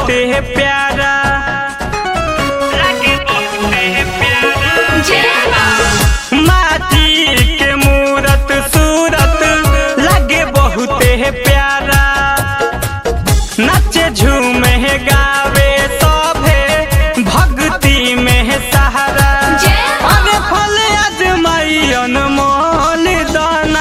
बहुते प्यारा लागे बहुते प्यारा माटी के मूरत सूरत लागे बहुते प्यारा नचे झूमे गावे सभे भक्ति में सहारा अरे फल अजमाई अनमोल दाना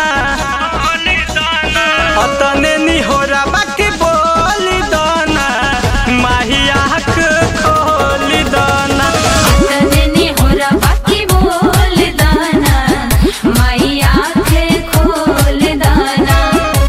अतने निहोरा बाकी बोल दाना माहिया खोल दाना तने होरा बाकी बोल दाना माई आँखें खोल दाना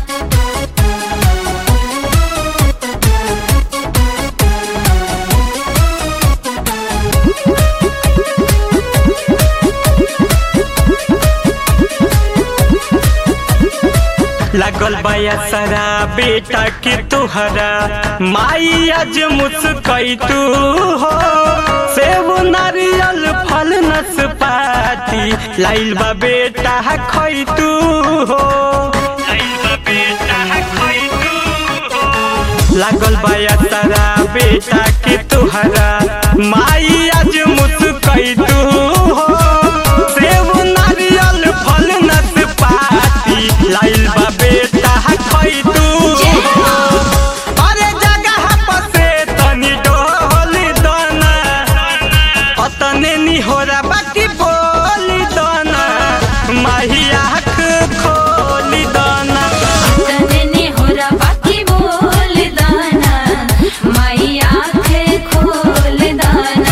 लगल बया सारा बेटा के तुहरा माई आज मुस्कई तू हो सेब नारियल फल नसपाती लाइल बा बेटा खई तू हो लागल बया सारा बेटा के तुहरा माई आज मुस्कई तू हो सेब नारियल फल नसपाती लाइल बा बेटा खई तू हो अरे जगह पसे तनी डोल दाना अतने निहोरा बाकी बोली दाना माहिया खोली दाना तने होरा बाकी बोल दाना माई आँखें खोल दाना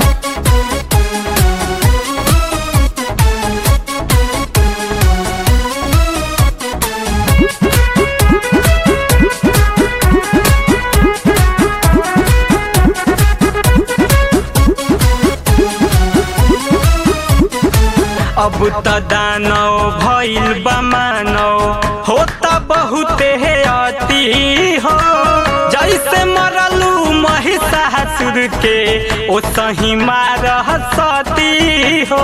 अब त दानव भइल बा मानव होता बहुते है अति हो जैसे मरलू महिषासुर के ओ सही मार सती हो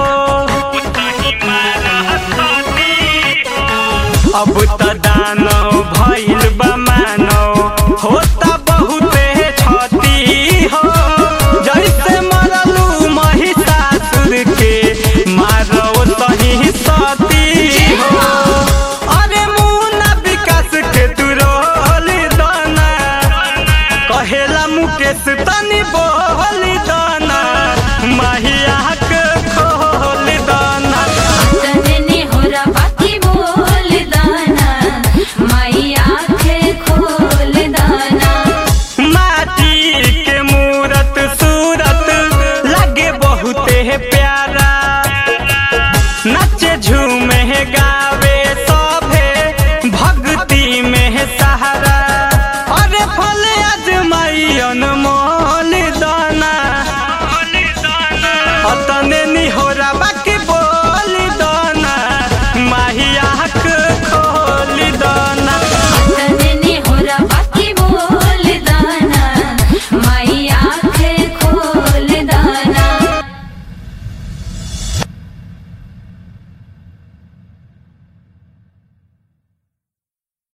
अब त दानव भइल बा मानव होता बहुते क्षति हो जैसे मरलू महिषासुर के मारो सही सती हो अरे मुन्ना विकास के तुरोल दाना कहेला मुकेश तनी बोल दाना माहिया